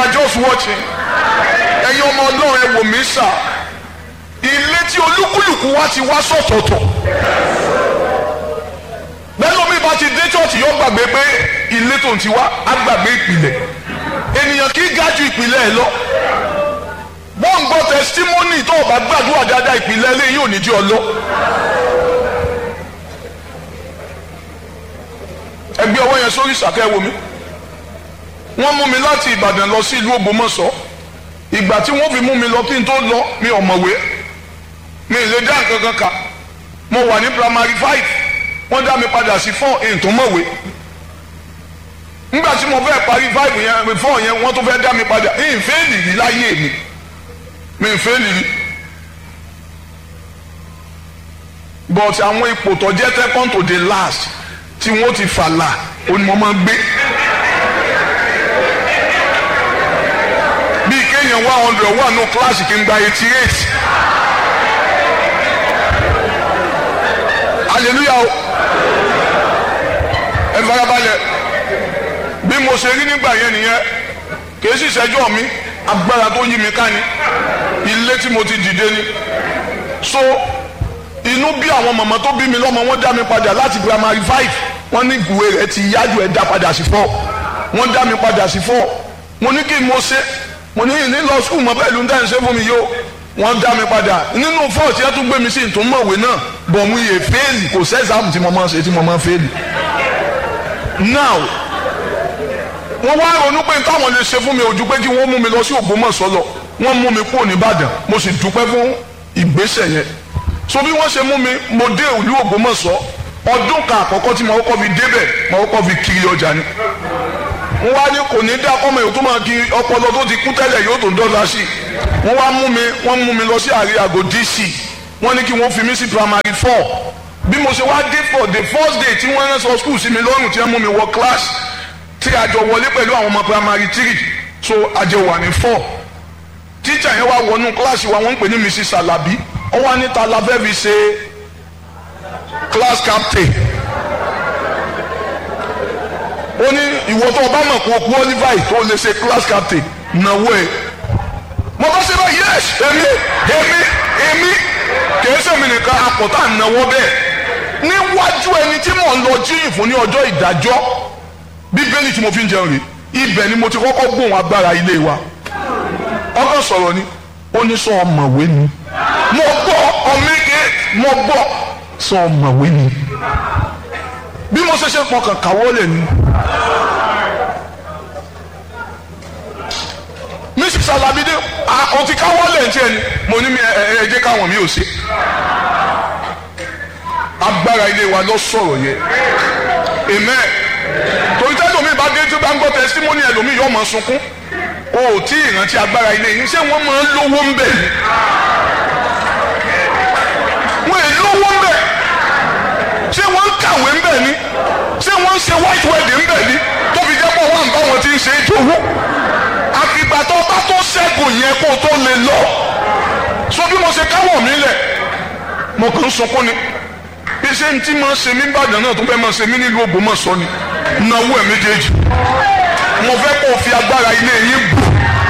are just watching ẹ̀yin ọmọ ọlọ́run ẹ wò mí sà ilé tí olúkúlùkù wa ti wá sọ̀tọ̀ọ̀tọ̀ bẹ́ẹ̀ lómi bá ti dé church yóò gbàgbé pé ilé tó ń ti wá á gbàgbé ìpìlẹ̀ ènìyàn kì í ga ju ìpìlẹ̀ ẹ̀ lọ wọ́n ń gbọ́ testimony tó o bá gbàdúrà dáadáa ìpìlẹ̀ ilé yìí ò ní jí ọ lọ. ẹgbẹ́ ọwọ́ yẹn sórí ìsàkẹ́ wo mi wọ́n mú mi láti Ìbàdàn lọ sí ìlú Ògbómọ̀ṣọ́ ìgbà tí wọ́n fi mú mi lọ kí n tó lọ mi ò mọ̀wé mi ì lè dá nǹkan kan kà mo wà ní primary five wọ́n dá mi padà sí four èyí tó mọ̀wé nígbà tí mo fẹ́ parí five yẹn four yẹn wọ́n tún fẹ́ dá mi padà èyí fẹ́ẹ̀lì rí láyé mi mi ì fẹ́ẹ̀lì rí but àwọn ipò tó jẹ́ second to the last tí wọ́n ti fàlà òní mo máa ń gbé. bíi kéèyàn one hundred wà nù kíláàsì kí n gba eighty eight. hallelujah o ẹ farabalẹ̀ bí mo ṣe rí nígbà yẹn nìyẹn kìí sì ṣẹjọ́ mi agbára tó yí mi ká ni ilé tí mo ti dìde ni so inú bí àwọn màmá tó bí mi lọ́mọ wọ́n dá mi padà láti primary five wọ́n ní ìwé rẹ̀ ti yájú ẹ̀ dá padà sí four wọ́n dá mi padà sí four mo ní kí n mo ṣe mo ní ní lọ skul mọ pẹ̀lú níta ṣe fún mi yó wọ́n dá mi padà nínú four tí ẹ tún gbé mi sí ìtúmọ̀wé náà bọ̀ mo yẹ fẹ́ẹ̀lì kò sẹ́sàmù tí mo máa ń ṣe tí mo máa ń fẹ́ẹ̀lì. now wọ́n wá ronú pé táwọn lè ṣe fún mi ojú pé kí wọ́n mú mi lọ sí Ògbómọ̀ṣọ́ lọ wọ́n mú mi kúrò nìbàdàn mo sì dúpẹ́ fún ìgbésẹ̀ yẹn so bí wọ́n ṣe mú mi mo dé ìlú Ògbómọ̀ṣọ́ ọdún kan àkọ́kọ́ tí mo kọ́kọ́ fi débẹ̀ mo kọ́kọ́ fi kiri ọjà ni wọ́n wá ní kò ní dá ọmọ yòó tó máa kiri ọpọlọ tó ti kú tẹ́lẹ̀ yóò tó dọ́là sí i wọ́n wá mú mi wọ́n mú mi lọ sí àrí àgọ́ DC wọ́n ní kí wọ́n fi mí sí primary four bí mo ṣe wá dé for the first day tí wọ́n rán sọ school sí mi lọ́rùn tí wọ́n mú mi wọ class tí a jọ wọlé pẹ̀lú àwọn ọmọ primary three so a jẹ wà ní four tíjà yẹn wá wọnú kíláàsì wa wọ́n ń pè ní Mrs. Alabi ó wá níta la fẹ́ fi ṣe class captain ó ní ìwọ tó o bá mọ̀ kó o qualify tó o lè ṣe class captain náwó ẹ̀ mo bá ṣe bá yes èmi èmi èmi kìí sèmi nìkan àpótá náwó bẹ́ẹ̀ níwájú ẹni tí mò ń lọ jíyìn fún ní ọjọ́ ìdájọ́ bíbélì tí mo fi ń jẹun rè ibẹ̀ ni mo ti kọ́kọ́ gbóhùn agbára ilé wa ọkàn sọ̀rọ̀ ni ó ní sọ ọmọwé ni mo gbọ́ ọmọge mo gbọ́ sọ ọmọwé ni bí mo ṣe ṣe pọkàn káwọ́ lẹ̀ ni. mrs alabide ọtí káwọ́ lẹ̀ ń tiẹ̀ ni mo ní ẹ jẹ́ káwọn mi ò ṣe agbára ilé wa lọ sọ̀rọ̀ yẹn amen torí tẹ́lẹ̀ omi bá dé tí ó bá ń gbọ́ tẹsítímọ́nì ẹlòmíì yóò máa sunkún o ò tí ì rántí agbára ilé yìí ṣé wọ́n máa ń lówó ń bẹ̀ ni wọ́n è lówó ń bẹ̀ ṣé wọ́n ń kàwé ń bẹ̀ ni ṣé wọ́n ń ṣe white wedding ń bẹ̀ ni tó fi jẹ́ pọ̀ wọ́n bá wọn ti ń ṣe ìjòwó àfìgbà tó bá tó ṣẹ́gun yẹn kó tó lè lọ so bí mo ṣe káwọ̀ mí lẹ̀ mo kàn ń sunkún ni bí ṣe ń tí máa ṣe mí Ìbàdàn náà tó fẹ́ máa ṣe mí nílùú Ògbómọ̀ṣọ́ ni náwó ẹ̀ méjèèjì mo fẹ́ kó o fi agbára ilé yín bù